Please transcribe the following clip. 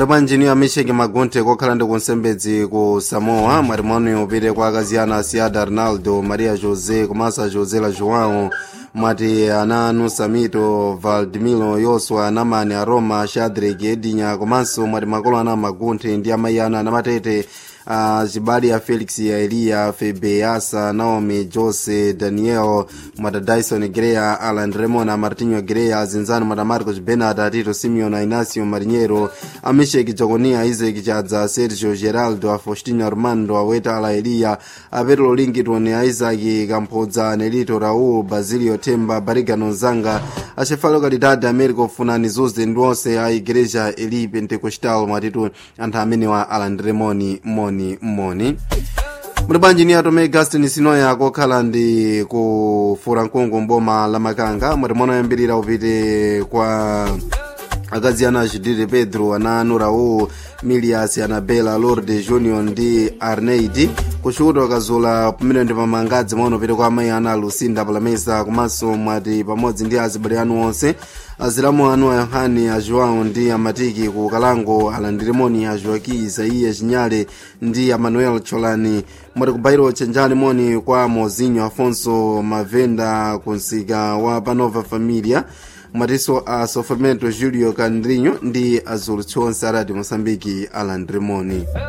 mwati bwanjini amisheki magunthe kokhala ndi kunsembedzi ku samoa mwati moni upite kwa akazi ana asiada arnaldo maria josé komanso a josela joão mwati ana anu samito valdemiro yoswa namani a roma shadrack edinya komanso mwati makolo ana magunthe ndi amayi ana anamatete uh, zibali ya felix ya eliya febeasa naomi jose daniel mwata dyson greya alan remona martinho greya zinzano mwata marcos benard atito simeon inacio marinheiro amisheki jaconia isaac chadza sergio geraldo afostino armando aweta ala eliya apetro lingiton a isaac kamphodza nelito raul basilio temba barigano zanga acefalo kalidade america funani zuze ndi onse a igreja eli pentecostal mwatitu anthu amenewa alandiremoni moni moni muli bwanji ni atome augustin sinoya kokhala ndi ku furankungu mboma la makanga mwati monoyambirira upite kwa akazi ana judite pedro ana anu raul milias anabela lorde junior ndi arneidi kuchuta wakazula pamene ndi pamangadzi maono pete kwa amayi ana lucinda palamesa komanso mwati pamodzi ndi azibale anu onse azilamu anu a yohani a joão ndi amatiki ku kalango alandirimoni a joaki isaiya chinyale ndi amanuel cholani mwati kubairo chenjani moni kwa mozinho afonso mavenda kunsika wa panova familia mwatiso a sofamento julio candrinho ndi azulu chonse a radio moçambique alandrimoni